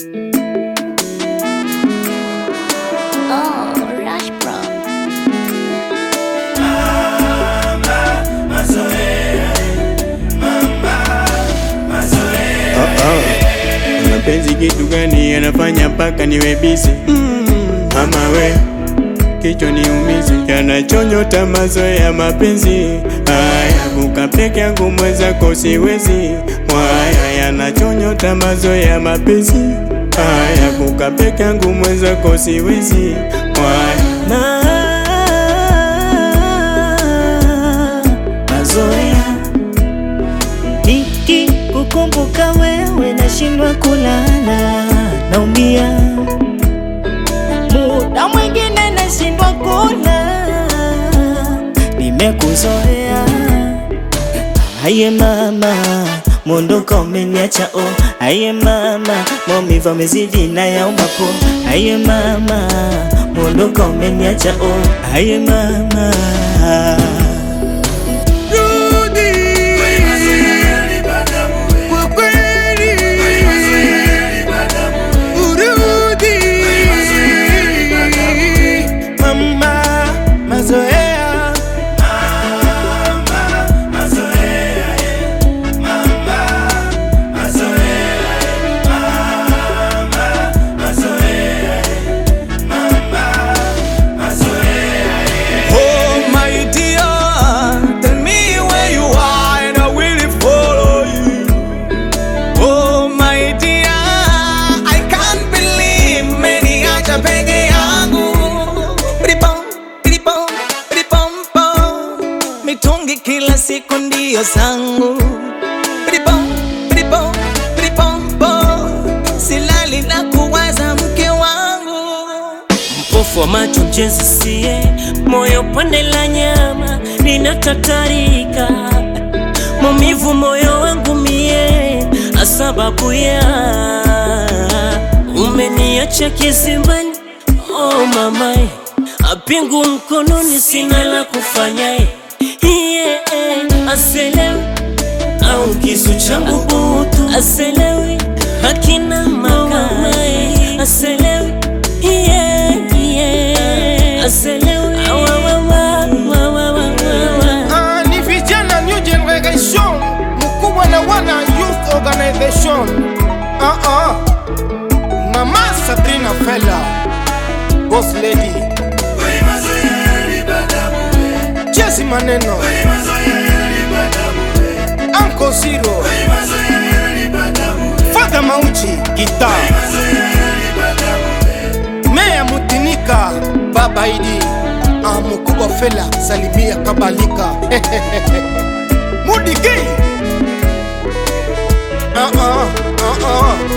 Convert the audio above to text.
Oh, Rush Bro. Mapenzi kitu gani yanafanya mpaka niwe busy? Mama we kichwa niumize, yanachonyota mazoea mapenzi haya, kuka peke yangu mwenzako siwezi. Mwaya yanachonyota mazoea mapenzi haya, kuka peke yangu mwenzako siwezi. Mwaya mazoea niki kukumbuka wewe nashindwa kulala, naumia muda mwingine nashindwa kula, nimekuzoea aye mama Mondoka umeniacha oh, aye mama, maumivu yamezidi na yaomba po, aye mama, mondoka umeniacha oh, aye mama Kwa kweli urudi mama, mazoea Oh my dear, tell me where you are and I will follow you. Oh my dear, I can't believe meniacha peke yangu. Ripom, ripom, ripom, pom. Mitungi kila siku ndio zangu. Ripom, ripom, ripom, pom. Silali na kuwaza mke wangu. mpofu wa macho mjenzi sie moyo pande la nyama linatatarika maumivu moyo wangu mie asababu ya umeniacha kizimbani oh mamae apingu mkononi sina la kufanya yeah, aselewi au kisu changu butu aselewi hakina makamae aselewi yeah, yeah. aselewi Awa, wa, wa, wa, wa, wa, wa, wa. Ah, ni vijana new generation mkubwa na wana youth organization ah, ah. mama sabrina fela boss lady jesi maneno anko zero fadha mauchi gita meya mutinika baba idi ah, mkubwa fela salimia kabalika mudigi ah, ah, ah, ah.